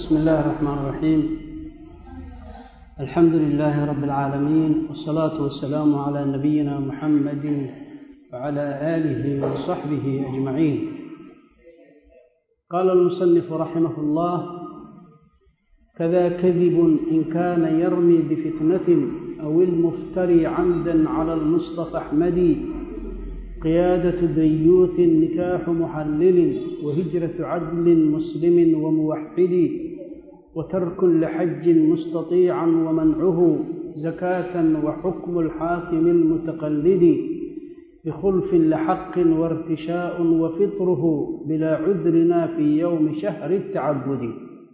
بسم الله الرحمن الرحيم الحمد لله رب العالمين والصلاة والسلام على نبينا محمد وعلى آله وصحبه أجمعين قال المصنف رحمه الله كذا كذب إن كان يرمي بفتنة أو المفتري عمدا على المصطفى أحمد قيادة ديوث نكاح محلل وهجرة عدل مسلم وموحد وترك لحج مستطيعا ومنعه زكاة وحكم الحاكم المتقلد بخلف لحق وارتشاء وفطره بلا عذرنا في يوم شهر التعبد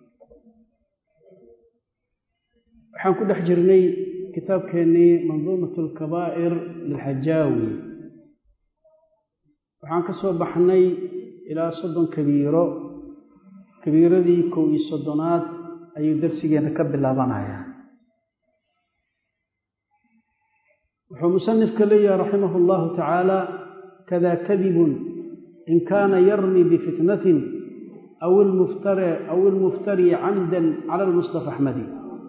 waxaan ku dhex jirnay kitaabkeennii manduumat alkabaa'ir lilxajaawi waxaan ka soo baxnay ilaa soddon kabiiro kabiiradii kow iyo soddonaad ayuu darsigeenna ka bilaabanayaa wuxuu musanifka leeyahay raximah allahu tacaala kada kadibun in kaana yarmi bifitnatin aw ilmuftari aw ilmuftari camdan cala almustafa axmadi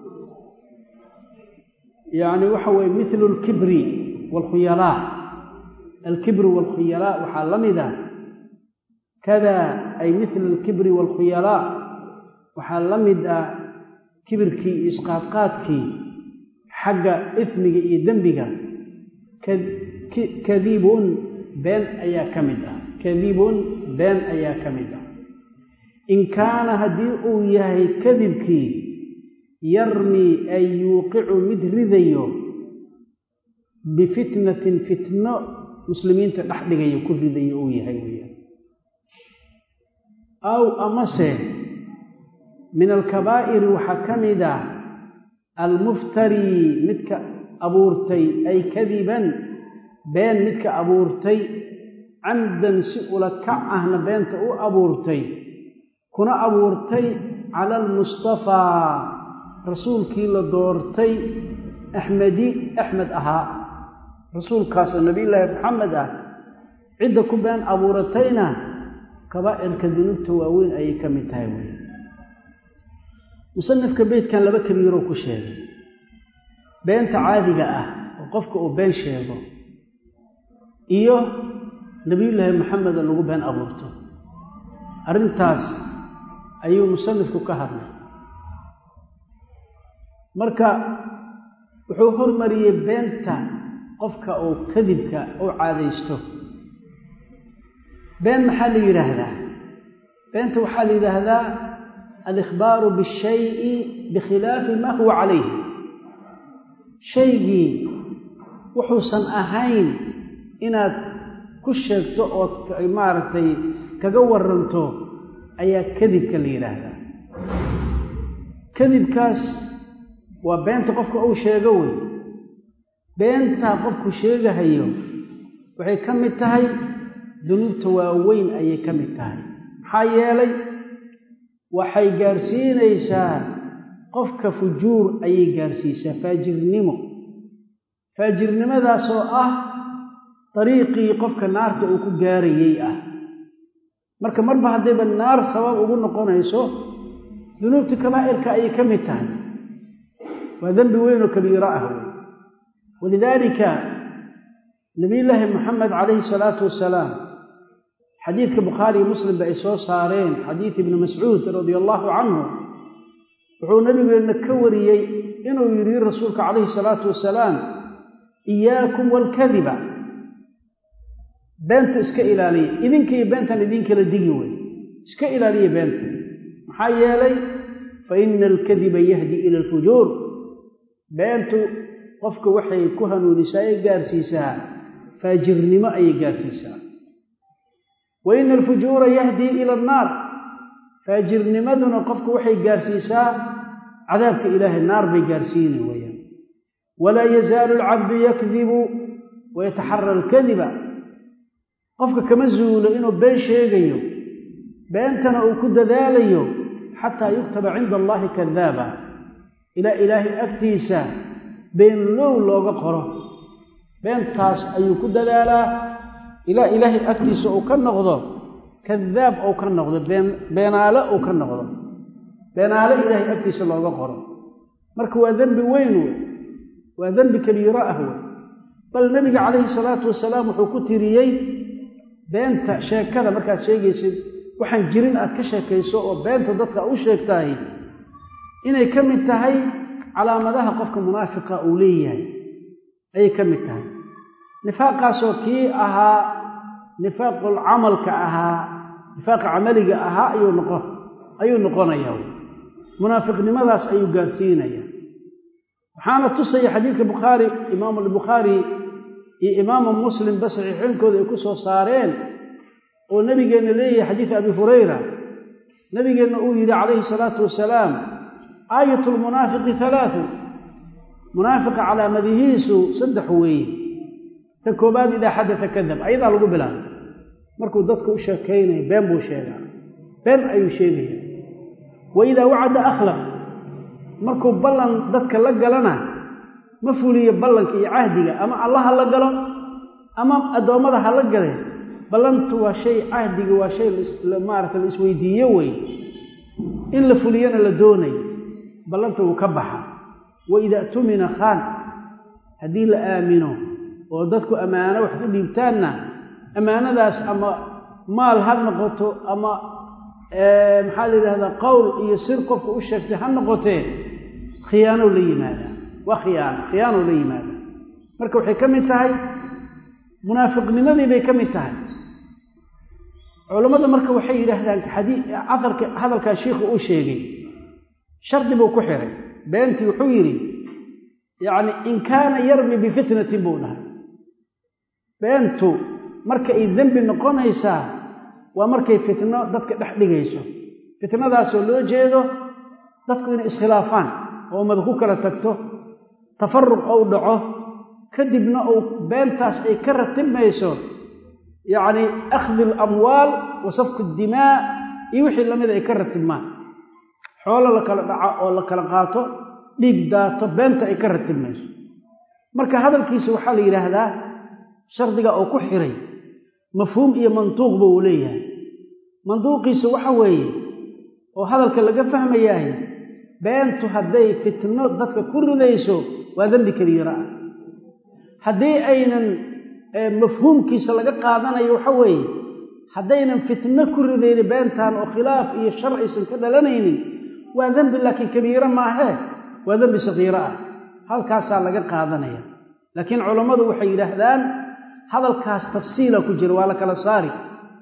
yacni waxa weye mithlu alkibri waalkhuyalaa alkibri waalkhuyalaa waxaa la mid ah kada ay mithla alkibri waalkhuyalaa waxaa la mid ah kibirkii iyo isqaadqaadkii xagga ifmiga iyo dembiga kadibun been ayaa ka mid ah kadibun been ayaa ka mid ah in kaana haddii uu yahay kadibkii yarmi ay yuuqicu mid ridayo bifitnatin fitno muslimiinta dhex dhigayo ku ridayo uu yahay weyaan aw amase min alkabaa'iri waxaa ka mid ah almuftari midka abuurtay ay kadiban been midka abuurtay camdan si ula kac ahna beenta u abuurtay kuna abuurtay cala almustafaa rasuulkii la doortay axmedi axmed ahaa rasuulkaasoo nabiyullaahi maxamed ah cidda ku been abuuratayna kabaa'irka dunuubta waaweyn ayay ka mid tahay wey musanifka beydkan laba kabiiroo ku sheegay beenta caadiga ah oo qofka uu been sheego iyo nebiyullaahi maxameda lagu been abuurto arrintaas ayuu musanifku ka hadlay marka wuxuu hormariyey beenta qofka uu kadibka u caadaysto been maxaa la yidhaahdaa beenta waxaa la yidhaahdaa alikhbaaru bishayi bikhilaafi maa huwa calayh shaygii wuxuusan ahayn inaad ku sheegto ood maaragtay kaga waranto ayaa kadibka la yidhaahdaa kadibkaas waa beenta qofka uu sheego wey beentaa qofku sheegahayo waxay ka mid tahay dunuubta waaweyn ayay ka mid tahay maxaa yeelay waxay gaarsiinaysaa qofka fujuur ayay gaarsiisaa faajirnimo faajirnimadaasoo ah dariiqii qofka naarta uu ku gaarayey ah marka marba haddayba naar sabab ugu noqonayso dunuubta kabaa'irka ayay ka mid tahay waa dembi weyn oo kabiiro ah wey walidaalika nabiyullaahi moxamed calayhi salaatu wasalaam xadiidka bukhaariiyo muslimba ay soo saareen xadiid ibni mascuud radia allaahu canhu wuxuu nabigeenna ka wariyey inuu yidhi rasuulka calayhi salaatu wasalaam iyaakum waalkadiba beenta iska ilaaliya idinkiiyo beentan idinkala digi wey iska ilaaliya beenta maxaa yeelay fa ina alkadiba yahdi ila alfujuur beentu qofka waxay ku hanuunisaa ee gaarsiisaa faajirnimo ayay gaarsiisaa wa ina alfujuura yahdii ila annaar faajirnimaduna qofka waxay gaarsiisaa cadaabka ilaahay naar bay gaarsiini weyaan walaa yazaalu alcabdu yakdibu wayataxara alkadiba qofka kama zuulo inuu been sheegayo beentana uu ku dadaalayo xataa yuktaba cinda allaahi kadaaba ilaa ilaahay agtiisa beenlow looga qoro beentaas ayuu ku dadaalaa ilaa ilaahay agtiisa uu ka noqdo kadaab uu ka noqdo been beenaale uu ka noqdo beenaale ilaahay agtiisa looga qoro marka waa dembi weyn wey waa dembi kabiiro ah wey bal nebiga calayhi salaatu wasalaam wuxuu ku tiriyey beenta sheekada markaad sheegaysid waxaan jirin aad ka sheekayso oo beenta dadka u sheegtahay inay ka mid tahay calaamadaha qofka munaafiqa uu leeyahay ayay ka mid tahay nifaaqaasoo kii ahaa nifaaqul camalka ahaa nifaaqa camaliga ahaa ayuu noqon ayuu noqonayaa munaafiqnimadaas ayuu gaarsiinayaa waxaana tusaya xadiidka bukhaari imaamu albukhaari iyo imaamu muslimba saxiixooyinkooda ay ku soo saareen oo nebigeenna leeyahay xadiid abi hurayra nebigeenna uu yidhi calayhi salaatu wasalaam aayat lmunaafiqi halaatu munaafiqa calaamadihiisu saddex weeye ta koobaad idaa xadata kadab ayadaa lagu bilaabay markuu dadka u sheekaynaya been buu sheegaa been ayuu sheegaya wa idaa wacada akhlaq markuu ballan dadka la galana ma fuliyo ballanka iyo cahdiga ama allah ha la galo ama addoommada ha la gale ballantu waa shay cahdiga waa shay maarata la isweydiiyo wey in la fuliyana la doonayo ballanta wuu ka baxa wa idaa tumina khaan haddii la aamino oo dadku ammaano wax ku dhiibtaanna ammaanadaas ama maal ha noqoto ama maxaa la yidhahdaa qowl iyo sir qofka u sheegtay ha noqotee khiyaanow la yimaadaa waa khiyaano khiyaanow la yimaadaa marka waxay ka mid tahay munaafiqnimadii bay ka mid tahay culammada marka waxay yidhaahdaan xadii aarka hadalkaa shiikhu uu sheegay shardi buu ku xiray beentii wuxuu yidhi yacni in kaana yarmi bifitnatin buu dhahay beentu marka ay dembi noqonaysaa waa markay fitno dadka dhex dhigayso fitnadaasoo loo jeedo dadku inay iskhilaafaan oo ummada ku kala tagto tafaruq ou dhaco kadibna uu beentaas ay ka ratibmayso yacni akhdi alamwaal wa safku dimaa iyo wixii lamida ay ka ratibmaan xoolo la kala dhaco oo la kala qaato dhiig daato beenta ay ka ratibmayso marka hadalkiisa waxaa la yidhaahdaa shardiga oo ku xiray mafhuum iyo mantuuqba uu leeyahay manduuqiisa waxa weeye oo hadalka laga fahmayahay beentu hadday fitno dadka ku ridayso waa dembi kabiira ah haddii aynan mafhuumkiisa laga qaadanayo waxa weeye haddaynan fitno ku ridaynin beentan oo khilaaf iyo shar aysan ka dhalanaynin waa dembi laakiin kabiiro maahee waa dembi sakiiro ah halkaasaa laga qaadanaya laakiin culammadu waxay yidhaahdaan hadalkaas tafsiila ku jira waa la kala saari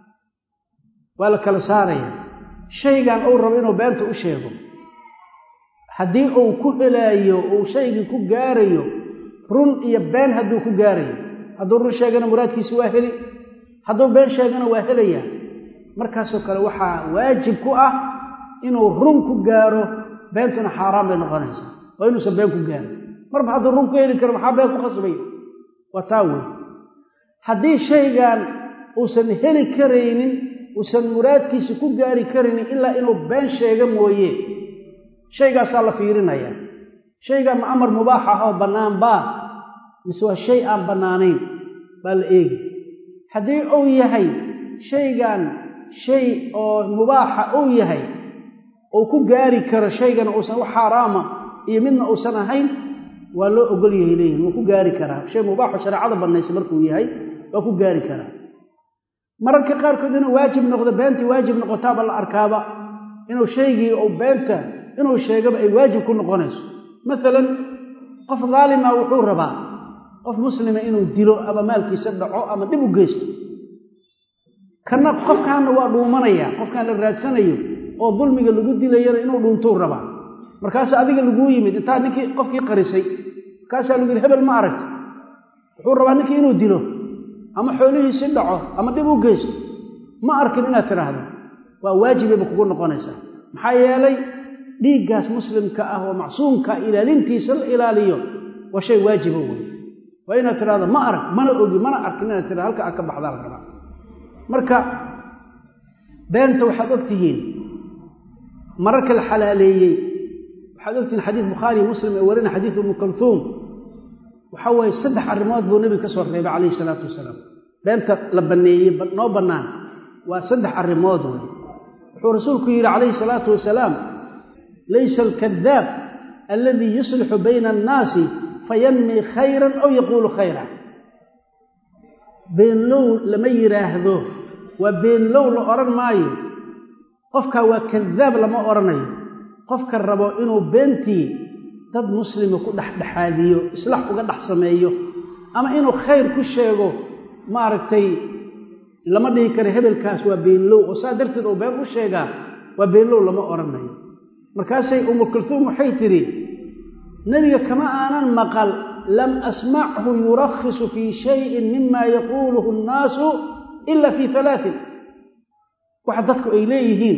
waa la kala saaraya shaygan uu rabo inuu beenta u sheego haddii uu ku helaayo uu shaygii ku gaarayo run iyo been hadduu ku gaarayo hadduu run sheegana muraadkiisi waa heli hadduu been sheegana waa helaya markaasoo kale waxaa waajib ku ah inuu run ku gaaro beentuna xaaraan bay noqonaysaa waa inuusan been ku gaarin marba hadduu run ku heli karo maxaa been ku khasbay waa taa wey haddii shaygan uusan heli karaynin uusan muraadkiisa ku gaari karaynin ilaa inuu been sheego mooye shaygaasaa la fiirinayaa shaygaa ma amar mubaax ah oo bannaan baa mise waa shay aan bannaanayn baa la eegi haddii uu yahay shaygan shay oo mubaaxa uu yahay uu ku gaari karo shaygana uusan wax xaaraama iyo midna uusan ahayn waa loo ogol yahay leeyihin wuu ku gaari karaa shay mubaaxo shareecada bannaysa markuu yahay waa ku gaari karaa mararka qaarkood inuu waajib noqdo beentii waajib noqotaaba la arkaaba inuu shaygii uu beenta inuu sheegaba ay waajib ku noqonayso maalan qof daalima wuxuu rabaa qof muslima inuu dilo ama maalkiisa dhaco ama dhib u geysto kana qofkaana waa dhuumanaya qofkaan la raadsanayo oo dulmiga lagu dilayana inuu dhuuntuu rabaa markaasa adiga laguu yimid intaa ninkii qofkii qarisay markaasaa lagu yidhi hebel ma aragti wuxuu rabaa ninkii inuu dilo ama xoolihiisi dhaco ama dhib u geysto ma arkin inaad tidhaahdo waa waajibayba kugu noqonaysaa maxaa yeelay dhiiggaas muslimka ah oo macsuumka ilaalintiisa la ilaaliyo waa shay waajiba wey waa inaad tidhahdo ma arag mana ogi mana arkin inaad tidhahdo halka aad ka baxdaa la rabaa marka beenta waxaad og tihiin mararka la xalaaleeyey waxaad ogtihiin xadiis bukhaariy muslim ee warina xadiis ibnu kalhuum waxa weeye saddex arrimood buu nebiga ka soo reebay calayhi salaatu wasalaam beenta la banneeyey noo bannaan waa saddex arrimood wey wuxuu rasuulku yidhi calayhi salaatu wasalaam laysa alkadaab aladii yuslixu bayna annaasi fayanmii khayran aw yaquulu khayra beenlow lama yidhaahdo waa beenlow la odhan maayo qofkaa waa kadaab lama odhanayo qofka rabo inuu beentii dad muslima ku dhexdhexaadiyo islax uga dhex sameeyo ama inuu khayr ku sheego maaragtay lama dhihi karo hebelkaas waa beenlow oo saa darteed uu been u sheegaa waa beenlow lama odhanayo markaasay umu kulhuum waxay tidhi nebiga kama aanan maqal lam asmachu yurakhisu fii shayin mima yaquuluhu annaasu ila fii alaain waxa dadku ay leeyihiin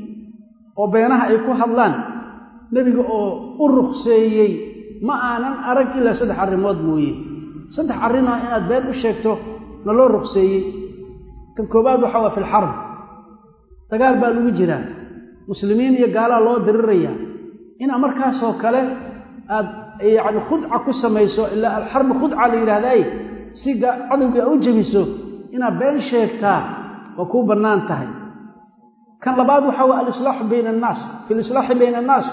oo beenaha ay ku hadlaan nebiga oo u rukseeyey ma aanan arag ilaa saddex arrimood mooye saddex arrinoo inaad been u sheegto na loo rukseeyey kan koowaad waxaa waa fi lxarb dagaal baa lagu jiraa muslimiin iyo gaalaa loo dirirayaa inaa markaasoo kale aad yacni khudca ku samayso ilaa alxarbu khudca la yidhahdaay si cadowgii a u jebiso inaad been sheegtaa waa kuu bannaan tahay kan labaad waxaa waa alislaaxu bayna annaas fi lislaaxi bayna annaas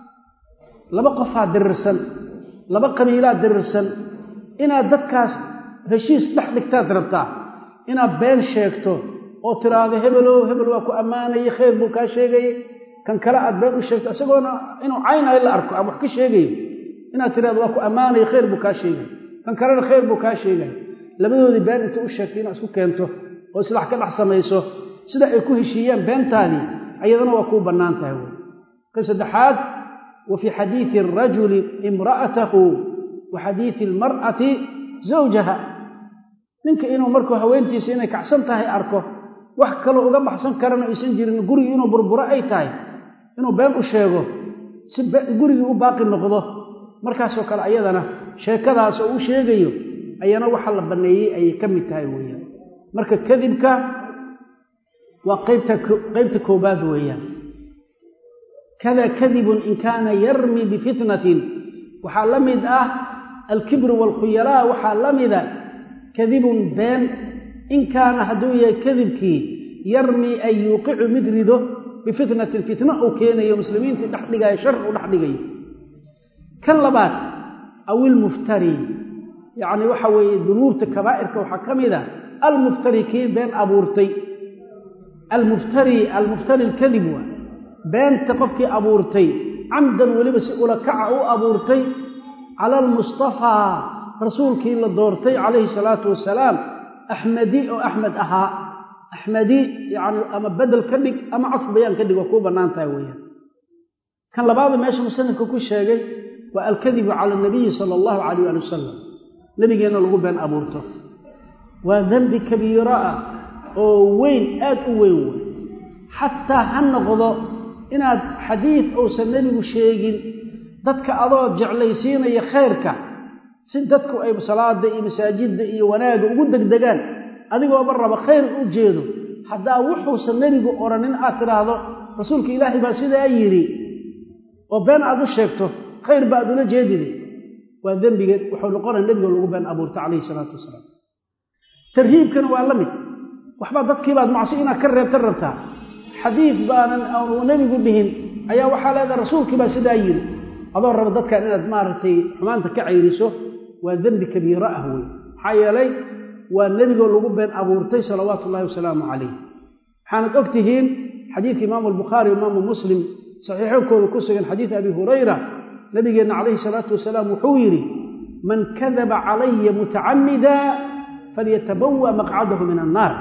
laba qofaa dirirsan laba qabiilaa dirirsan inaad dadkaas heshiis dhex dhigtaad rabtaa inaad been sheegto oo tiraahdo hebelow hebel waa ku ammaanayey khayr buu kaa sheegayey kan kale aad been u sheegto isagoona inuu caynayo la arko ama wax ka sheegayo inaad tirahdo waa ku ammaanaya khayr buu kaa sheegay kan kalena khayr buu kaa sheegay labadoodii been inta u sheegtay inaad isku keento oo islaax ka dhex samayso sida ay ku heshiiyeen beentaadii ayadana waa kuu bannaan tahay wey kan saddexaad wa fii xadiidi arajuli imra'atahu wa xadiidi almar'ati zawjaha ninka inuu markuu haweentiisa inay kacsan tahay arko wax kaloo uga baxsan karana aysan jirin gurigii inuu burburo ay tahay inuu been u sheego si gurigii u baaqi noqdo markaasoo kale ayadana sheekadaas oo u sheegayo ayana waxa la banneeyey ayay ka mid tahay weeyaan marka kadibka waa qaybta qaybta koobaad weeyaan kada kadibun in kaana yarmi bifitnatin waxaa la mid ah alkibru waalkhuyalaa waxaa la mida kadibun been in kaana hadduu yahay kadibkii yarmi ay yuuqicu mid rido bifitnatin fitna uu keenayo muslimiintii dhex dhigayo shar uu dhex dhigayo kan labaad aw ilmuftari yacni waxa weeye dunuubta kabaa'irka waxaa ka mid a almuftari kii been abuurtay almuftari almuftari alkadib waa beenta qofkii abuurtay camdan weliba si ulakaca u abuurtay cala almustafaa rasuulkii la doortay calayhi salaatu wasalaam axmadi oo axmed ahaa axmadi yacni ama bedel ka dhig ama cadf bayaan ka dhig waa kuu bannaan tahay weeyaan kan labaada meesha musanifka ku sheegay waa alkadibu cala anabiyi sala allahu calayh ali wasalam nebigeenna lagu been abuurto waa dembi kabiiro ah oo weyn aad u weyn wey xataa ha noqdo inaad xadiid uusan nebigu sheegin dadka adoo jeclaysiinaya khayrka si dadku ay salaada iyo masaajidda iyo wanaagga ugu degdegaan adigooba raba khayr u jeedo haddaa wuxuusan nebigu odhanin aad tidhaahdo rasuulka ilaahay baa sidaa yidhi oo been aad u sheegto khayr ba aad ula jeedide waa dembiga wuxuu noqonaya nebiga lagu been abuurta calayhi salaatu wasalaam tarhiibkana waa la mid waxbaa dadkiibaad macsi inaad ka reebtan rabtaa xadiid baanan aanu nebigu dhihin ayaa waxaa leedahay rasuulkii baa sidaa yidhi adoo raba dadkan inaad maaragtay xumaanta ka cayriso waa dembi kabiiro ah wey maxaa yeelay waa nebigoo lagu been abuurtay salawaatu ullahi wasalaamu calayh waxaanad og tihiin xadiidka imaamu albukhaari imaamu muslim saxiixoonkooda ku sugan xadiid abi hurayra nabigeenna calayhi salaatu wasalaam wuxuu yidhi man kadaba calaya mutacamida falyatabawa maqcadahu min annaar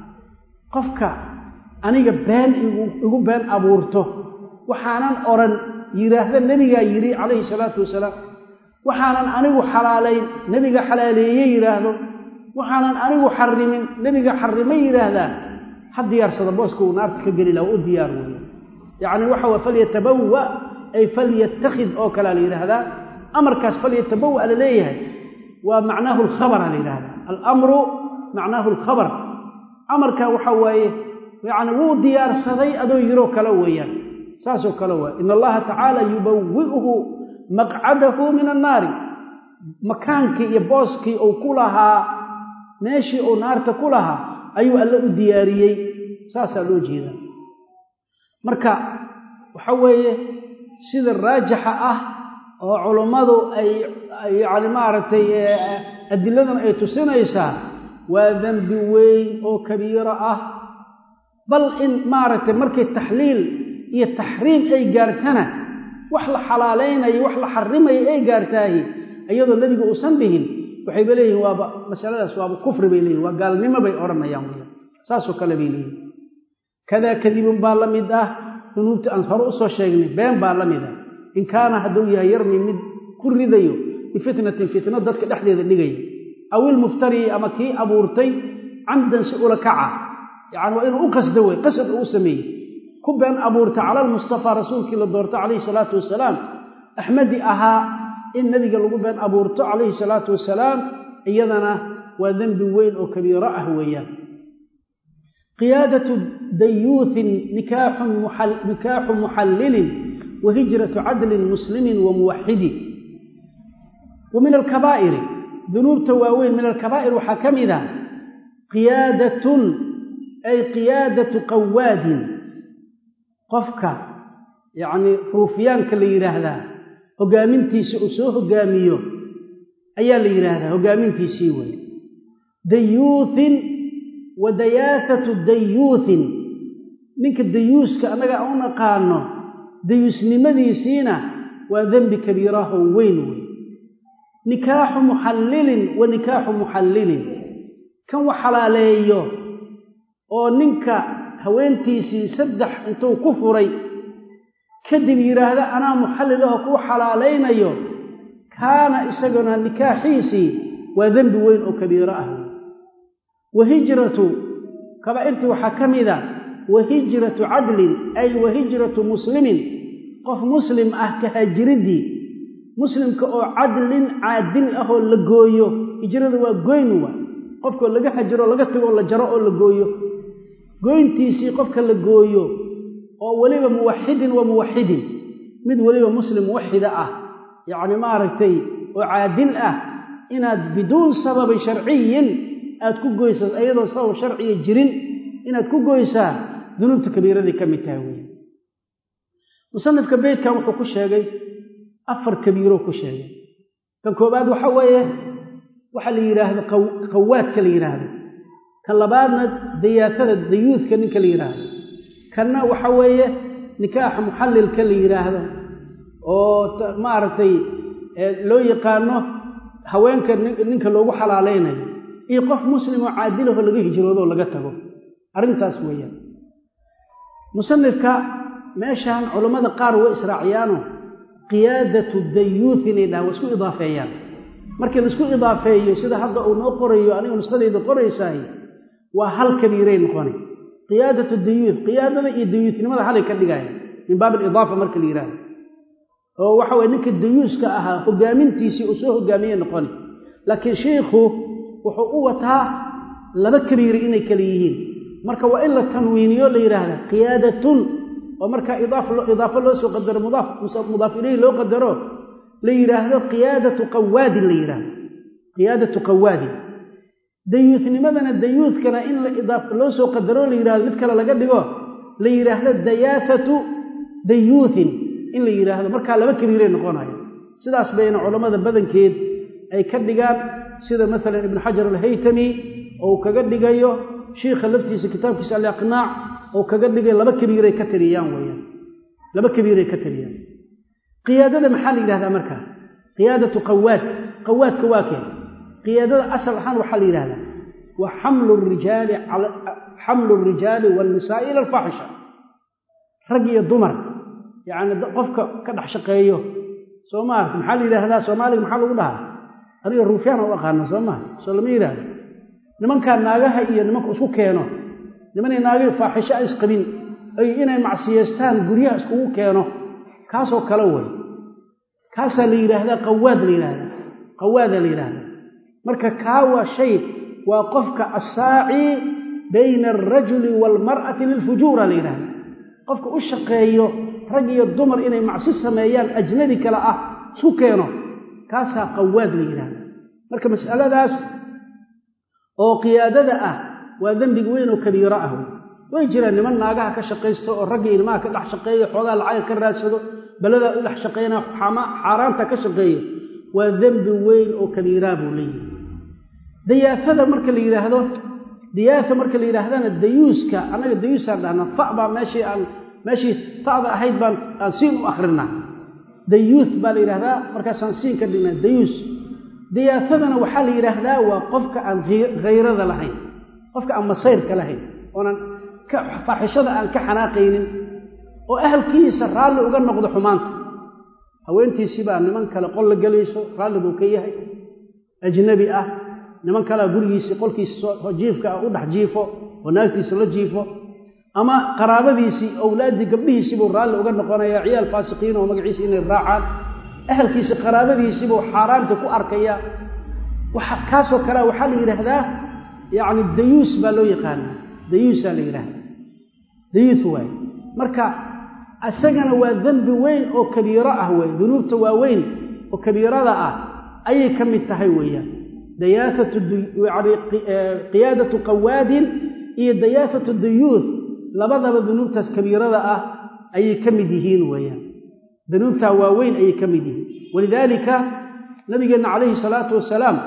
qofka aniga been igu been abuurto waxaanan odhan yidhaahda nebigaa yidhi calayhi salaatu wasalaam waxaanan anigu xalaalayn nebiga xalaaleeye yidhaahdo waxaanan anigu xarimin nebiga xarimay yidhaahdaa ha diyaarsada booska uu naarta ka geli laha u diyaar weeye yacni waxa wa falyatabawa ay falyattakhid oo kalea la yidhaahdaa amarkaas falyatabawa la leeyahay waa macnaahu alkhabara la yidhahdaa alamru macnaahu alkhabar amarka waxa waaye yacni wuu diyaarsaday adoo yiroo kale weeyaan saasoo kale waay in allaha tacaala yubawi'uhu maqcadahu min annaari makaankii iyo booskii uu ku lahaa meeshii uu naarta ku lahaa ayuu alle u diyaariyey saasaa loo jeedaa marka waxa weeye sida raajixa ah oo culummadu ay yacni maaragtay adiladan ay tusinaysaa waa dembi weyn oo kabiiro ah bal in maaragtay markay taxliil iyo taxriim ay gaartana wax la xalaalaynayo wax la xarimayo ay gaartaahi iyadoo nebigu uusan dhihin waxayba leeyihin waaba masaladaas waaba kufri bay leeyihin waa gaalnimo bay odhanayaan wy saasoo kale bay leeyihin kadaa kadibun baa la mid ah dunuubta aan hore usoo sheegnay been baa la mid ah in kaana hadduu yahay yarmi mid ku ridayo bifitnatin fitno dadka dhexdeeda dhigaya aw ilmuftarii ama kii abuurtay camdan si ula kaca yacani waa inuu u qasdo wey qasad uu u sameeyey ku been abuurta cala almustafaa rasuulkii la doorto calayhi salaatu wasalaam axmadi ahaa in nebiga lagu been abuurto calayhi salaatu wasalaam iyadana waa dembi weyn oo kabiiro ah weeyaan qiyaadatu dayuuthin nikaaxu muxallilin wa hijratu cadlin muslimin wa muwaxidi wa min alkabaa'iri dunuubta waaweyn min alkabaa'ir waxaa ka mid a qiyaadatun ay qiyaadatu qawaadin qofka yacnii ruufyaanka la yidhaahdaa hoggaamintiisa uu soo hoggaamiyo ayaa la yidhaahdaa hoggaamintiisii wey dayuuthin wa dayaasatu dayuuthin ninka dayuuska annaga u naqaano dayuusnimadiisiina waa dembi kabiiraho weyn wey nikaaxu muxallilin wa nikaaxu muxallilin kan wax xalaaleeyo oo ninka haweentiisii saddex intuu ku furay kadib yidhaahda anaa muxallil aho kuu xalaalaynayo kaana isaguna nikaaxiisii waa dembi weyn oo kabiiro ah wa hijratu kabaa'irtii waxaa ka mida wa hijratu cadlin ay wa hijratu muslimin qof muslim ah ka haajiriddii muslimka oo cadlin caadil ah oo la gooyo hijrada waa goyn wa qofkoo laga hajiro laga tago oo la jaro oo la gooyo goyntiisii qofka la gooyo oo weliba muwaxidin wa muwaxidin mid weliba muslim muwaxida ah yacni maaragtay oo caadil ah inaad biduun sababin sharciyin aad ku goysaa iyadoo sabab sharciya jirin inaad ku goysaa dunuubta kabiiraday ka mid tahay weya musanifka beytkan wuxuu ku sheegay afar kabiiroo ku sheegay kan koobaad waxa weeye waxa la yidhaahdo qawaadka la yidhaahdo kan labaadna dayaasada dayuuska ninka la yidhaahdo kanna waxa weeye nikaaxa muxallilka la yidhaahdo oo maaragtay loo yaqaano haweenka ninka loogu xalaalaynayo iyo qof muslimoo caadilaho laga hijroodo oo laga tago arrintaas weeyaan musanifka meeshan culammada qaar way israaciyaano qiyaadatu dayuuth inay dhahan waa isku idaafeeyaan markii laisku idaafeeyo sida hadda uu noo qorayo aniga nusqadayda qoraysaay waa hal kabiiray noqona qiyaadatu dayuuth qiyaadada iyo dayuuthnimada halay ka dhigaya min baab alidaafa marka la yidhaahdo oo waxa weye ninka dayuuska ahaa hogaamintiisii uu soo hogaamiye noqoni laakiin shiikhu wuxuu u wataa laba kabiiri inay kale yihiin marka waa in la tanwiiniyo la yidhaahda qiyaadatun oo markaa idaafo loo soo qadaro mudaaf ilayhi loo qadaro la yidhaahdo qiyaadatu qawaadin la yidhaahdo qiyaadatu qawaadin dayuusnimadana dayuuskana in loo soo qadaro la yidhahdo mid kale laga dhigo la yidhaahdo dayaasatu dayuuthin in la yidhaahdo markaa laba kabiiray noqonayo sidaas bayna culammada badankeed ay ka dhigaan sida maalan ibnu xajar alhaytami ou kaga dhigayo shiikha laftiisa kitaabkiisa aliqnaac ou kaga dhigay laba kabiiray ka tiriyaan weyaan laba kabiiray ka tiriyaan qiyaadada maxaa la yidhahdaa markaa qiyaadatu qawaad qawaadka waa keen qiyaadada asal ahaan waxaa la yidhahdaa wa xamlu rijaali xamlu rijaali waalnisaa'i ila alfaaxisha rag iyo dumar yacni qofka ka dhex shaqeeyo soo maarata maxaa la yidhaahdaa soomaaliga maxaa lagu dhahaa aniga ruufyaan u aqaana soo maa soo lama yidhaahdo nimankaa naagaha iyo nimanka isku keeno nimanay naagahi faaxisho a isqabin ay inay macsiyeystaan guryaha iskugu keeno kaasoo kale way kaasaa la yidhaahdaa qawaad la yidhaahdaa qawaadaa la yidhaahdaa marka kaa waa shay waa qofka assaaci bayna alrajuli waalmar'ati lilfujuura la yidhahdaa qofka u shaqeeyo rag iyo dumar inay macsi sameeyaan ajnabi kale ah isku keeno kaasaa qawaad la yidhaahdaa marka mas'aladaas oo qiyaadada ah waa dembiga weyn oo kabiiro ah way jiraan niman naagaha ka shaqaysto oo ragga ilmaha ka dhex shaqeeyo xoogaa lacaga ka raadsado beladaa u dhex shaqaynaa xaaraanta ka shaqeeyo waa dembi weyn oo kabiiraa buu leeyahay dayaafada marka la yidhaahdo diyaafa marka la yidhaahdana dayuuska annaga dayuusaan dhahnaa fa baa meeshii aan meeshii ta'da ahayd baan aan siin u akrinaa dayuuth baa la yidhahdaa markaasaan siin ka dhignaa dayuus diyaafadana waxaa la yidhaahdaa waa qofka aan hayrada lahayn qofka aan masayrka lahayn oonan faaxishada aan ka xanaaqaynin oo ahalkiisa raalli uga noqdo xumaanta haweentiisibaa niman kale qol la gelayso raalli buu ka yahay ajnabi ah niman kalea gurigiisii qolkiisa jiifka ah u dhex jiifo oo naagtiisa la jiifo ama qaraabadiisii owlaaddii gabdhihiisiibuu raalli uga noqonaya ciyaal faasiqiin oo magaciisa inay raacaan ahalkiisi qaraabadiisiibuu xaaraanta ku arkaya kaasoo kalea waxaa la yidhaahdaa yacni dayuus baa loo yaqaana dayuusaa la yidhaahdaa dayuus waaye marka isagana waa dembi weyn oo kabiiro ah wey dunuubta waaweyn oo kabiirada ah ayay ka mid tahay weeyaan dayaafatu yani qiyaadatu qawaadin iyo dayaafatu dayuuth labadaba dunuubtaas kabiirada ah ayay ka mid yihiin weeyaan dunuubtaa waaweyn ayay ka mid yihiin walidaalika nabigeenna calayhi salaatu wasalaam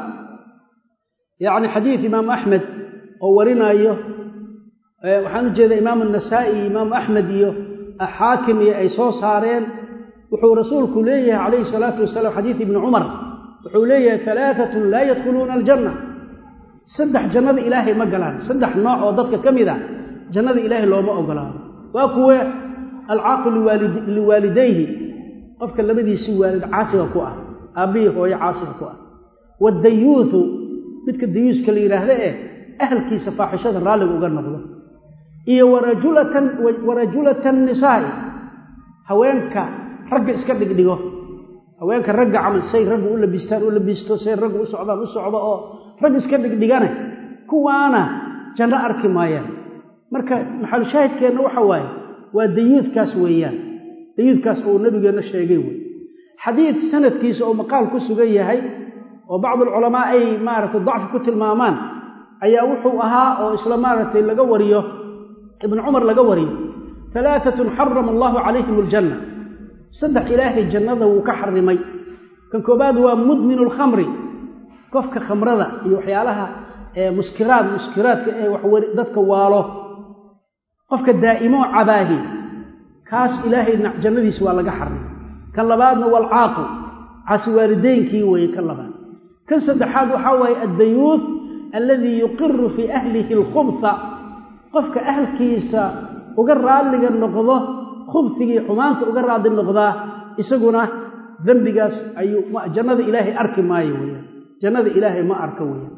yacni xadiid imaamu axmed oo warinaayo waxaan u jeeda imaamu anasaa'i iyo imaamu axmed iyo xaakim iyo ay soo saareen wuxuu rasuulku leeyahay calayhi salaatu wasalaam xadiid ibni cumar wuxuu leeyahay alaaatun laa yadkhuluuna aljanna saddex jannada ilaahay ma galaan saddex nooc oo dadka ka mid a jannada ilaahay looma ogolaado waa kuwe alcaaqu liwaalidayhi qofka labadiisii waalid caasiga ku ah aabbihii hooye caasiga ku ah waadayuuthu midka dayuuska la yidhaahda eh ahalkiisa faaxishada raalliga uga noqdo iyo warajulatan nisaa'i haweenka ragga iska dhigdhigo haweenka ragga camal say raggu u labistaan u labisto say raggu u socdaan u socdo oo rag iska dhigdhigane kuwaana janno arki maayaan marka maxalushaahidkeenna waxa waaye waa dayuudkaas weeyaan dayuudkaas uu nabigeenna sheegay wey xadiid sanadkiisa oo maqaal ku sugan yahay oo bacdulculamaa ay maaragtay dacfi ku tilmaamaan ayaa wuxuu ahaa oo isla maaragtay laga wariyo ibnu cumar laga wariyo alaaatun xarama allahu calayhim aljanna saddex ilaahay jannada wuu ka xarimay kan koobaad waa mudminu lkhamri qofka khamrada iyo waxyaalaha muskiraad muskiraadka ee dadka waalo qofka daa'imo cabaahi kaas ilaahay jannadiisa waa laga xarimay kan labaadna waalcaaqu caasi waalideynkii weeye kan labaad kan saddexaad waxaa waaye addayuuth alladii yuqiru fii ahlihi alkhubha qofka ahalkiisa uga raalliga noqdo khubhigii xumaanta uga raadli noqdaa isaguna dembigaas ayuu jannada ilaahay arki maayo weyaan jannada ilaahay ma arka weyaan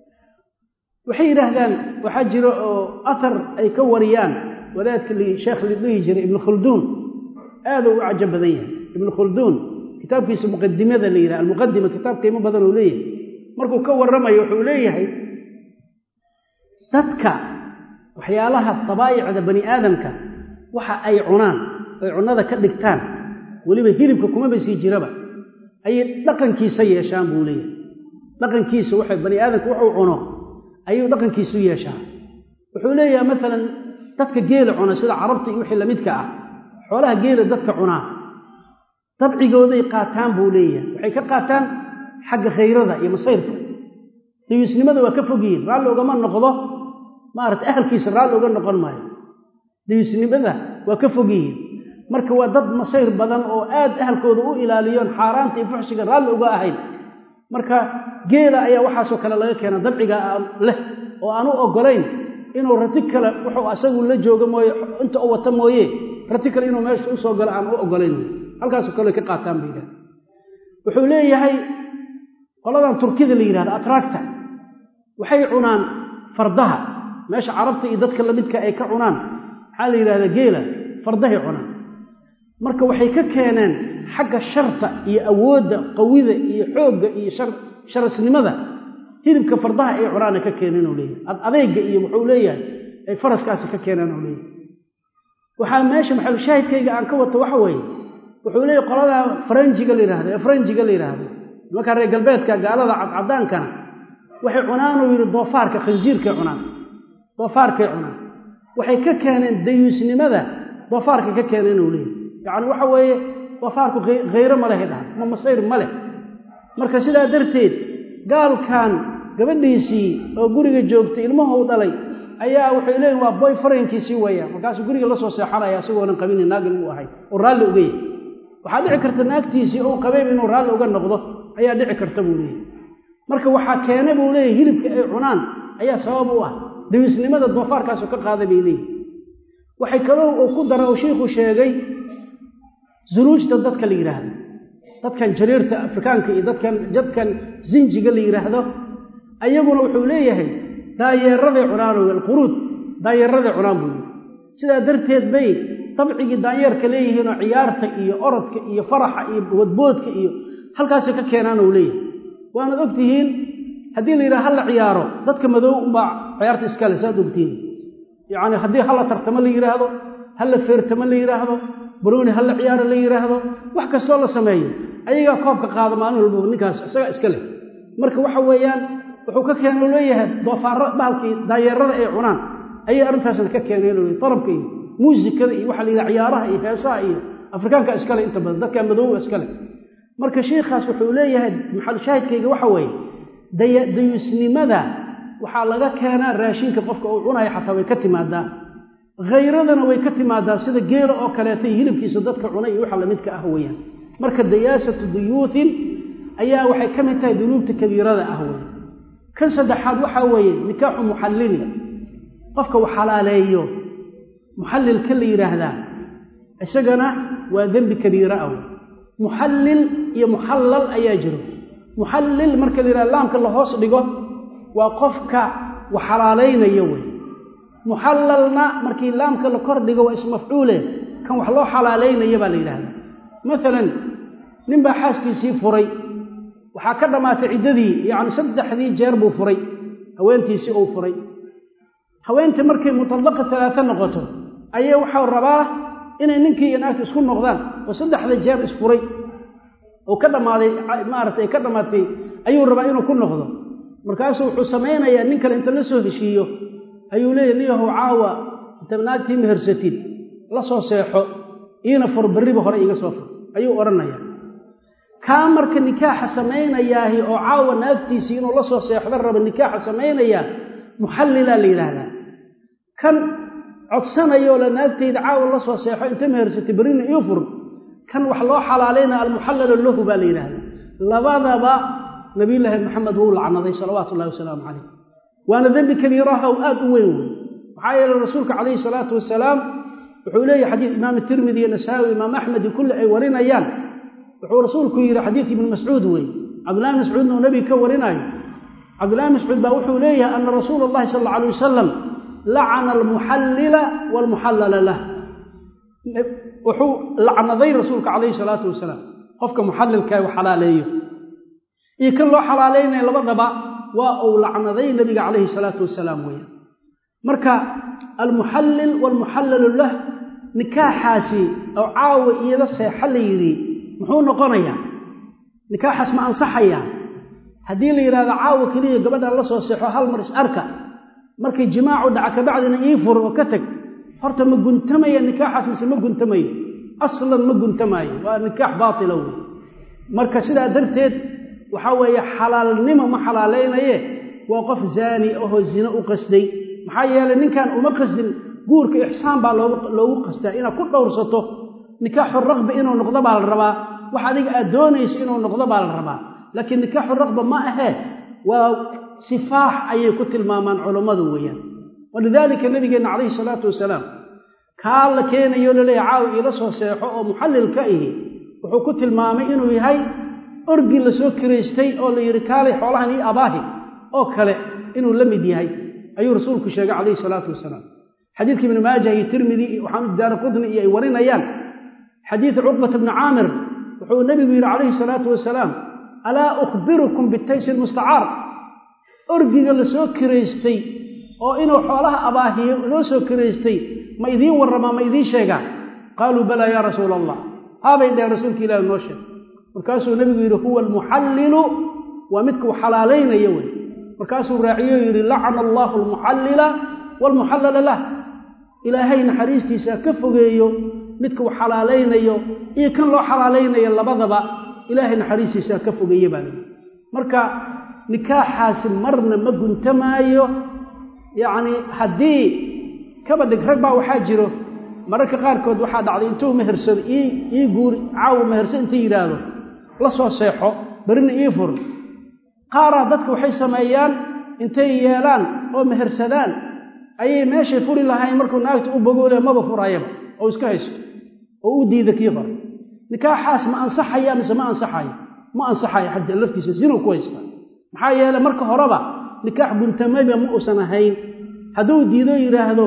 waxay yidhaahdaan waxaa jira oo athar ay ka wariyaan wadaadka sheekh la dhihi jiray ibnu khulduun aaduu u cajab badan yahay ibnu khulduun kitaabkiisa muqadimada la yidhaha almuqadima kitaab qiimo badan uu leeyahay markuu ka warramayo wuxuu leeyahay dadka waxyaalaha dabaa'icda bani aadamka waxa ay cunaan ay cunnada ka dhigtaan weliba hilibka kumaba sii jiraba ayay dhaqankiisa yeeshaan buu leeyahay dhaqankiisa waxay bani aadamka wuxuu cuno ayuu dhaqankiisu yeeshaa wuxuu leeyahay maalan dadka geela cuna sida carabta iyo wixii lamidka ah xoolaha geela dadka cunaa dabcigooday qaataan buu leeyahay waxay ka qaataan xagga khayrada iyo masayrka dayuusnimada waa ka fogyihiin raalli ugama noqdo maarata ahalkiisa raalli uga noqon maayo dayuusnimada waa ka fogyihiin marka waa dad masayr badan oo aad ahalkooda u ilaaliyoon xaaraanta iyo fuxshiga raalli uga ahayn marka geela ayaa waxaasoo kale laga keena dabciga leh oo aan u oggolayn inuu rati kale wuxuu asagu la joogo mooye inta u wata mooye rati kale inuu meesha usoo galo aan u oggolayn halkaasoo kale ka qaataan bay yidhahda wuxuu leeyahay qoladan turkida la yidhahda atraagta waxay cunaan fardaha meesha carabta iyo dadka lamidka ay ka cunaan maxaa la yidhahdaa geela fardahay cunaan marka waxay ka keeneen xagga sharta iyo awoodda qawida iyo xoogga iyo sharasnimada hilibka fardaha ay cunaana ka keeneen uu leeyahay adeyga iyo wuxuu leeyahay ay faraskaasi ka keeneen uu leeyahay waxaa meesha maxalushaahidkayga aan ka wato waxa weeye wuxuu leeyahy qoladaa faranjiga la yidhahdo ee faranjiga la yidhaahdo nimankaa reer galbeedka gaalada cadcadaankana waxay cunaan uu yidhi doofaarka khansiirkay cunaan doofaarkay cunaan waxay ka keeneen dayuusnimada doofaarka ka keeneen uu leeyahy yacni waxa weeye doofaarku khayro ma lehay dhaha ma masayr ma leh marka sidaa darteed gaalkan gabadhiisii oo guriga joogtay ilmahou dhalay ayaa waxay leeyihin waa boy farankiisii weeya markaasuu guriga la soo seexanaya isagoonan qabini naag inuu ahay oo raalli uga yahy waxaa dhici karta naagtiisii ou qabayb inuu raalli uga noqdo ayaa dhici karta buu leeyahy marka waxaa keena buu leeyahy hilibka ay cunaan ayaa sabab u ah dawiisnimada doofaarkaasu ka qaaday bay leeyihi waxay kaloo uu ku dara uu shiikhu sheegay zunuujta dadka la yidhaahdo dadkan jariirta afrikaanka iyo dadkan dadkan zinjiga la yidhaahdo ayaguna wuxuu leeyahay daayeeraday cunaan alquruud daayeeraday cunaan buu yidhi sidaa darteed bay dabcigii daanyeerka leeyihiinoo ciyaarta iyo orodka iyo faraxa iyo wadboodka iyo halkaasay ka keenaan uu leeyahay waanaad ogtihiin haddii la yidhaha hala ciyaaro dadka madow unbaa ciyaarta iskale saad ogtihiin yacni haddii hala tartamo la yidhaahdo hala feertamo la yidhaahdo barooni hala ciyaaro la yidhaahdo wax kastoo la sameeyo ayagaa koobka qaada maalin walbaba ninkaas isagaa iska leh marka waxa weeyaan wuxuu ka keeno leeyahay doofaaro bahalkii daayeerada ay cunaan ayay arrintaasna ka keeneen leeyahay darabka iyo muusikada iyo waxa la yidhaha ciyaaraha iyo heesaha iyo afrikaanka iskale inta badan dadka madowga iskale marka shiikhaas wuxuu leeyahay maxal shaahidkayga waxa weeye dayuusnimada waxaa laga keenaa raashinka qofka uu cunayo xataa way ka timaadaa khayradana way ka timaadaa sida geela oo kaleeta iyo hilibkiisa dadka cunay iyo waxa lamidka ah weeyaan marka dayaasatu duyuuthin ayaa waxay ka mid tahay dunuubta kabiirada ah wey kan saddexaad waxaa weeye nikaaxu muxallili qofka uu xalaaleeyo muxallilka la yidhaahdaa isagana waa dembi kabiira ah wey muxallil iyo muxallal ayaa jiro muxallil marka la yidhahda laamka la hoos dhigo waa qofka wax xalaalaynaya wey muxallalna markii laamka la kor dhigo waa ismafcuule kan wax loo xalaalaynaya baa la yidhahdaa maalan nin baa xaaskiisii furay waxaa ka dhammaatay ciddadii yacni saddexdii jeer buu furay haweentiisii uu furay haweentii markay mutallaqa talaata noqoto ayay waxau rabaa inay ninkii iyo naagta isku noqdaan oo saddexda jeer isfuray oo ka dhammaaday maarata ay ka dhammaatay ayuu rabaa inuu ku noqdo markaasuu wuxuu samaynayaa nin kale inta la soo heshiiyo ayuu leeyahy niyahow caawa inta naagtii mehersatid la soo seexo iina fur berriba hore iiga soo fur ayuu odhanayaa kaa marka nikaaxa samaynayaahi oo caawa naagtiisii inuu la soo seexdo raba nikaaxa samaynayaa muxallilaa la yidhaahdaa kan codsanayoo la naagtayda caawa la soo seexo inta mehersatay berrina ii fur kan wax loo xalaalaynaa almuxallalu lahu baa la yidhaahdaa labadaba nabiyulaahi maxamed wuu lacnaday salawaatu ullahi wasalaamu calayh waana dembi kabiiraha oo aad u weyn wey maxaa yeeley rasuulka calayhi salaatu wasalaam wuxuu leeyahy xadiid imaam tirmidi iyo nasaawi imaam axmed iyo kulli ay warinayaan wuxuu rasuulku yidhi xadiid ibni mascuud wey cabdullahi mascuudna uu nebiga ka warinaayo cabdullahi mascuud baa wuxuu leeyahay ana rasuula allahi sal alla alay wasalam lacana almuxallila waalmuxallala lah wuxuu lacnaday rasuulka calayhi salaatu wasalaam qofka muxallilka u xalaaleeyo iyo kan loo xalaalaynaya labadaba waa uu lacnaday nebiga calayhi salaatu wasalaam weeyaan marka almuxallil waalmuxallalu lah nikaaxaasi oo caawa iyada seexa la yidhi muxuu noqonayaa nikaaxaas ma ansaxayaa haddii la yidhahdo caawa keliya gabadhan la soo seexo hal mar is arka markay jimaacu dhaca kabacdina ii fur oo ka teg horta ma guntamaya nikaaxaas mise ma guntamayo aslan ma guntamaayo waa nikaax baatila wey marka sidaa darteed waxaa weeye xalaalnimo ma xalaalaynaye waa qof zaani ahoo zino u qasday maxaa yeelay ninkan uma qasdin guurka ixsaan baa loogu qastaa inaad ku dhowrsato nikaaxu raqba inuu noqdo baa la rabaa wax adiga aad doonayso inuu noqdo baa la rabaa laakiin nikaaxu raqba ma ahee waa sifaax ayay ku tilmaamaan culammadu weeyaan walidaalika nabigeenna calayhi salaatu wasalaam kaa la keenayo laleeyahy caawi iila soo seexo oo muxallilka ihi wuxuu ku tilmaamay inuu yahay orgi la soo kiraystay oo la yidhi kaalay xoolahan ii abaahi oo kale inuu la mid yahay ayuu rasuulku sheegay calayhi salaatu wasalaam xadiidka ibni maajah iyo tirmidi iyo waxaanu daara qudni iyo ay warinayaan xadiidu cuqbata bni caamir wuxuu nebigu yidhi calayhi salaatu wasalaam alaa ukhbirukum bitaysi lmustacaar orgiga la soo kiraystay oo inuu xoolaha abaahiyo loo soo kiraystay ma idiin warramaa ma idiin sheegaa qaaluu balaa yaa rasuula allah haabay dheheen rasuulka ilahi noo sheeg markaasuu nebigu yidhi huwa almuxallilu waa midkuu xalaalaynaya wey markaasuu raaciyo yidhi lacana allaahu almuxallila waalmuxallala lah ilaahay naxariistiisa ka fogeeyo midka uu xalaalaynayo iyo kan loo xalaalaynayo labadaba ilaahay naxariistiisaa ka fogeeye baa lii marka nikaaxaasi marna ma guntamaayo yacni haddii kaba dhig rag baa waxaa jiro mararka qaarkood waxaa dhacday intuu mehersado ii ii guuri caawa meherso inta yidhaahdo la soo seexo berrina ii fur qaaraa dadka waxay sameeyaan intay yeelaan oo mehersadaan ayay meeshay furi lahayn markuu naagta u bogoole maba furayaba oo iska hayso oo u diida kii hore nikaaxaas ma ansaxaya mise ma ansaxayo ma ansaxayo xadda laftiisa sinuu ku haystaa maxaa yeele marka horeba nikaax guntamayba ma uusan ahayn hadduu diido yidhaahdo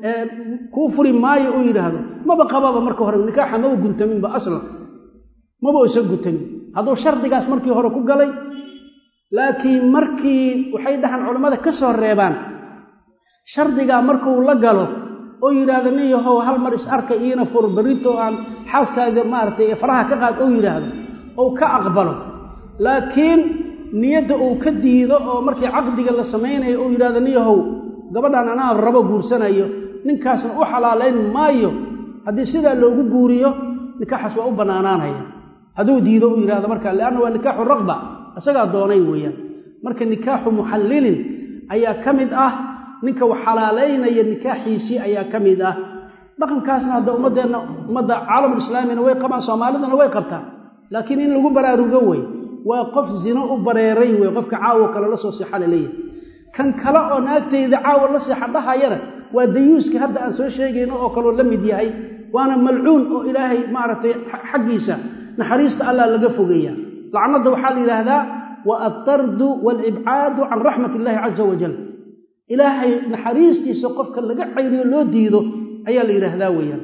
kuu furi maayo uu yidhaahdo maba qababa marka hore nikaaxa maba guntaminba aslan maba uusan guntamin hadduu shardigaas markii hore ku galay laakiin markii waxay dhahaan culammada ka soo reebaan shardigaa markuu la galo oo yidhaahdo nin yahow hal mar is arka iina fur berrito aan xaaskaaga maaragtay faraha ka qaad ou yidhaahdo ou ka aqbalo laakiin niyadda uu ka diido oo markii caqdiga la samaynayo uu yidhahdo nin yahow gabadhan anaa rabo guursanayo ninkaasna u xalaalayn maayo haddii sidaa loogu guuriyo nikaaxaas waa u bannaanaanaya hadduu diido uu yidhahdo marka lianna waa nikaaxu raqba isagaa doonay weeyaan marka nikaaxu muxallilin ayaa ka mid ah ninka wax xalaalaynaya nikaaxiisii ayaa ka mid ah dhaqankaasna hadda ummaddeenna ummadda caalamulislaamina way qabaan soomaalidana way qabtaan laakiin in lagu baraarugo wey waa qof zino u bareeray wey qofka caawo kale la soo seexa laleeyahay kan kale oo naagtayda caawa la seexa dhahayana waa dayuuska hadda aan soo sheegayno oo kaloo la mid yahay waana malcuun oo ilaahay maaragtay xaggiisa naxariista allah laga fogeeya lacnadda waxaa la yidhaahdaa wa altardu waalibcaadu can raxmat illaahi caza wajal ilaahay naxariistiisa qofka laga cayriyo loo diido ayaa la yidhaahdaa weeyaan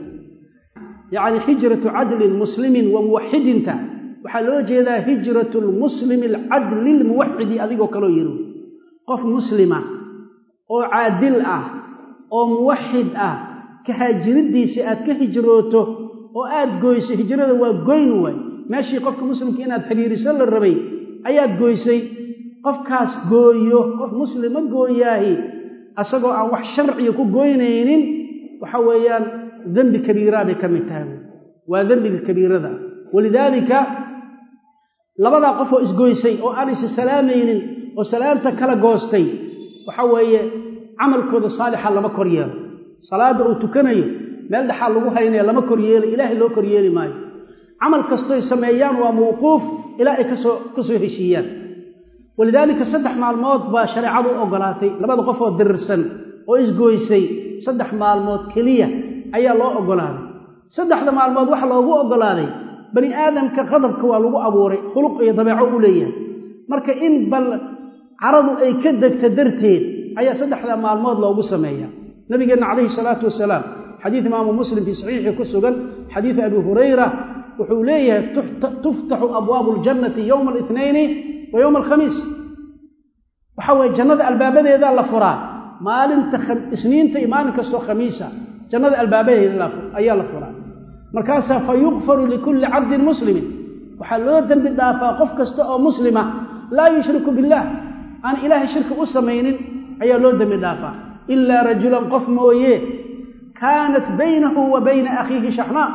yacni hijratu cadlin muslimin wa muwaxidinta waxaa loo jeedaa hijratu lmuslimi alcadli lmuwaxidi adigoo kaloo yiri qof muslima oo caadil ah oo muwaxid ah kahaajiriddiisa aad ka hijrooto oo aad goyso hijrada waa goyn waay meeshii qofka muslimka inaad xiriiriso la rabay ayaad goysay qofkaas gooyo qof muslima gooyaahi asagoo aan wax sharciga ku goynaynin waxa weeyaan dembi kabiiraa bay ka mid tahay waa dembiga kabiirada walidaalika labadaa qof oo isgoysay oo aan isi salaamaynin oo salaamta kala goostay waxa weeye camalkooda saalixa lama kor yeelo salaadda uu tukanayo meel dhexaa lagu haynaya lama kor yeelo ilaahay loo kor yeeli maayo camal kastoy sameeyaan waa mawquuf ilaa ay kasoo ka soo heshiiyaan walidaalika saddex maalmood baa shareecadu u ogolaatay labada qof oo dirirsan oo isgoysay saddex maalmood keliya ayaa loo ogolaaday saddexda maalmood waxa loogu ogolaaday bani aadamka qadabka waa lagu abuuray khuluq iyo dabeeco u leeyahay marka in bal caradu ay ka degta darteed ayaa saddexda maalmood loogu sameeya nabigeenna calayhi salaatu wasalaam xadiid imaamu muslim fii saxiixii ku sugan xadiidu abi hurayra wuxuu leeyahay tuftaxu abwaabu ljannati yowma alithnaini wa yowma alkhamiis waxa weye jannada albaabadeedaa la furaa maalinta isniinta iyo maalin kastoo khamiisa jannada albaabadeeda ayaa la furaa markaasaa fa yukfaru likulli cabdin muslimin waxaa loo dembi dhaafaa qof kasta oo muslima laa yushriku billaah aan ilaahay shirki u samaynin ayaa loo dembi dhaafaa ilaa rajulan qof mooye kaanat baynahu wa bayna akhiihi shaxnaa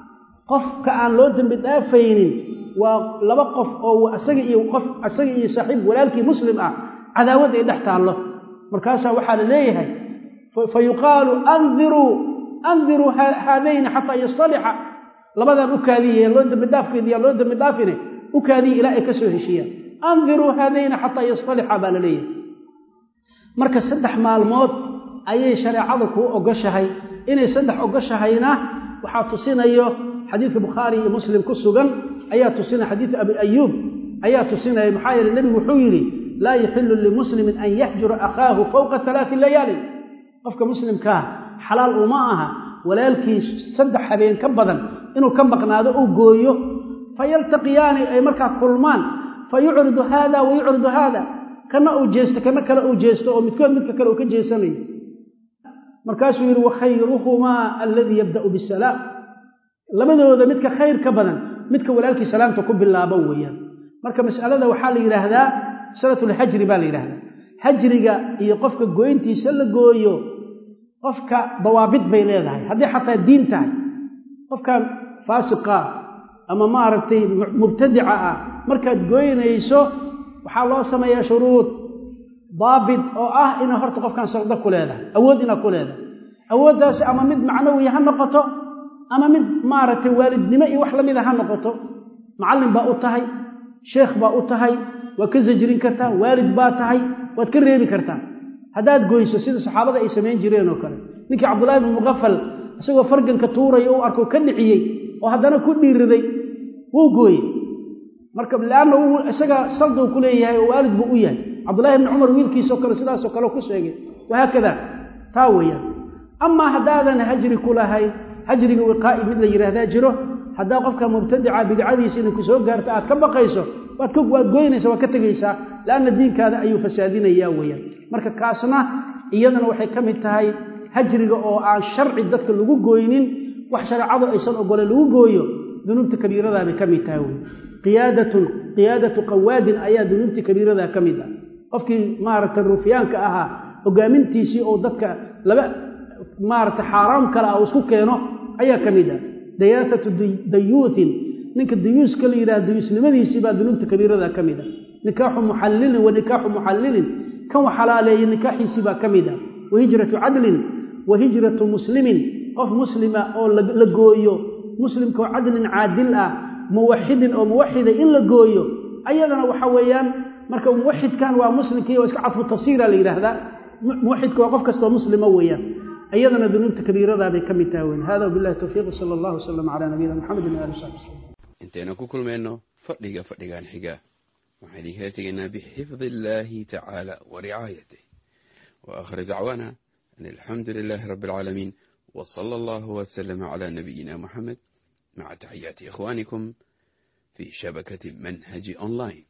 qofka aan loo dembi dhaafaynin waa laba qof oo asaga iyo qof asaga iyo saaxiib walaalkii muslim ah cadaawad ay dhex taallo markaasaa waxaa la leeyahay fa yuqaalu andiruu andiruu haadayni xataa yastalixa labadan u kaadiya loo dembi dhaafkeediyaa loo dembi dhaafine u kaadiya ilaa ay ka soo heshiiyaan andiruu haadayni xataa yastalixa baa la leeyahay marka saddex maalmood ayay shareecadu kuu ogoshahay inay saddex ogoshahayna waxaa tusinayo xadiidka bukhaari iyo muslim ku sugan ayaa tusinaya xadiidu abi ayuub ayaa tusinaya maxaa yeele nebigu wuxuu yidhi laa yaxilu limuslimin an yaxjura akhaahu fowqa alaati layaalin qofka muslimkaa xalaal uma aha walaalkiis saddex habeen ka badan inuu ka maqnaado uu gooyo fayaltaqiyaani ay markaa kulmaan fa yucridu haada wa yucridu haada kana uu jeesto kana kale uu jeesto oo midkood midka kale uu ka jeesanayo markaasuu yidhi wakhayruhumaa aladii yabda'u bisalaam labadooda midka khayr ka badan midka walaalkii salaamta ku bilaabo weeyaan marka mas'alada waxaa la yidhaahdaa masalatulhajri baa la yidhahdaa hajriga iyo qofka gooyntiisa la gooyo qofka dawaabid bay leedahay haddii xataa diin tahay qofkan faasiqa ama maaragtay mubtadica ah markaad goynayso waxaa loo sameeyaa shuruud daabit oo ah inaa horta qofkan saqdo ku leedahay awood inaad ku leedahay awooddaasi ama mid macnawiya ha noqoto ama mid maaragtay waalidnimo iyo wax lamida ha noqoto macallin baa u tahay sheekh baa u tahay waad ka sajrin kartaa waalid baa tahay waad ka reebi kartaa haddaad goyso sida saxaabada ay samayn jireen oo kale ninkii cabdullahi bn muqafal isagoo farganka tuuraya u arko ka dhiciyey oo haddana ku dhiiriday wuu gooyey marka leanna isaga salduu ku leeyahay oo waalid buu u yahay cabdullahi bni cumar wiilkiisoo kale sidaasoo kale ku sheegay wahaakada taa weeyaan amaa haddaadan hajri ku lahayn hajriga wiqaa'i mid la yidhaahdaa jiro haddaa qofka mubtadica bidcadiisa inay ku soo gaarto aad ka baqayso waad goynaysa waad ka tegaysaa leanna diinkaada ayuu fasaadinayaa weeyaan marka kaasna iyadana waxay ka mid tahay hajriga oo aan sharci dadka lagu gooynin wax shareecadu aysan ogole lagu gooyo dunuubta kabiiradaabay ka mid tahay wey qiyaadatun qiyaadatu qawaadin ayaa dunuubta kabiiradaa ka mid ah qofkii maaragtay ruufyaanka ahaa hogaamintiisii oo dadka laba maaragtay xaaraam kale ah uu isku keeno ayaa ka mid ah dayaafatu dayuuthin ninka dayuuska la yidhaha dayuusnimadiisii baa dunuubta kabiirada ka mid ah nikaaxu muxallilin wa nikaaxu muxallilin kan wax xalaaleeyey nikaaxiisii baa ka mid ah wa hijratu cadlin wa hijratu muslimin qof muslima oo la gooyo muslimka oo cadlin caadil ah muwaxidin oo muwaxida in la gooyo ayadana waxa weeyaan marka muwaxidkan waa muslimkii oo iska cadfu tafsiira la yidhaahdaa muwaxidka waa qof kastoo muslima weeyaan ayadana dunuubta kabiiradaa bay ka mid tahay weyn hada wabillahi towfiiq sala allahu wasalam calaa nabiyina maxamedin waali saxbi wslam intaynu ku kulmayno fadhiga fadhigan xiga waxaan idinkala tegaynaa bixifdi illaahi tacaala wa ricaayatih wa aakhir dacwaana an alxamdu lilaahi rabbi alcaalamiin wa sala allahu wasalama calaa nabiyina muxamed maca taxiyaati ikhwaanikum fii shabakati manhaji online